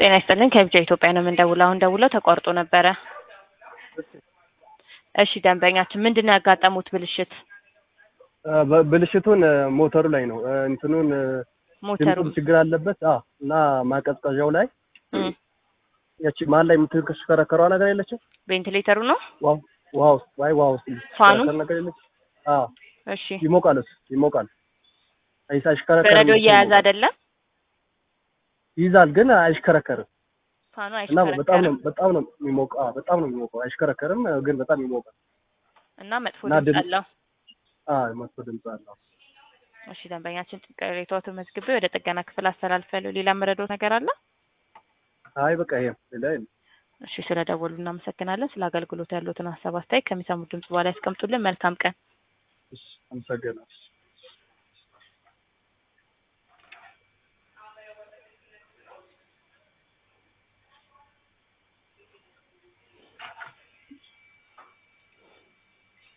ጤና ይስጥልን ከቢጃ ኢትዮጵያ ነው የምንደውለው። አሁን ደውለው ተቋርጦ ነበረ። እሺ ደንበኛችን ምንድን ነው ያጋጠሙት ብልሽት? በ- ብልሽቱን ሞተሩ ላይ ነው እንትኑን ሞተሩ ድምፁ ችግር አለበት። አዎ እና ማቀዝቀዣው ላይ እም፣ ያቺ መሀል ላይ የምትሽከረከረዋ ነገር የለችም። ቬንቲሌተሩ ነው። ዋው ውሃ ውስጥ ዋይ ውሃ ውስጥ ፋኑ? የምትሽከረከር ነገር የለች። አዎ እሺ ይሞቃል፣ እሱ ይሞቃል። አይሳ አይሽከረከርም። በረዶ ብቻ እየያዘ ይሞቃል። አይደለም ይይዛል ግን አይሽከረከርም ፋኑ እና በጣም ነው አይሽከረከርም በጣም ነው የሚሞቀው። አዎ በጣም ነው የሚሞቀው። አይሽከረከርም ግን በጣም ይሞቃል። እና መጥፎ እና ድምፅ ድምፅ- አለው። አዎ መጥፎ ድምፅ አለው። እሺ ደንበኛችን ቅሬታዎትን መዝግቤ ወደ ጥገና ክፍል አስተላልፋለሁ። ሌላ መረዶት ነገር አለ? አይ በቃ ይሄ ሌላ የለም። እሺ ስለደወሉ እናመሰግናለን። ስለ አገልግሎት ያሉትን ሀሳብ አስተያየት ከሚሰሙት ድምጽ በኋላ ያስቀምጡልን። መልካም ቀን። እሺ አመሰግናለሁ።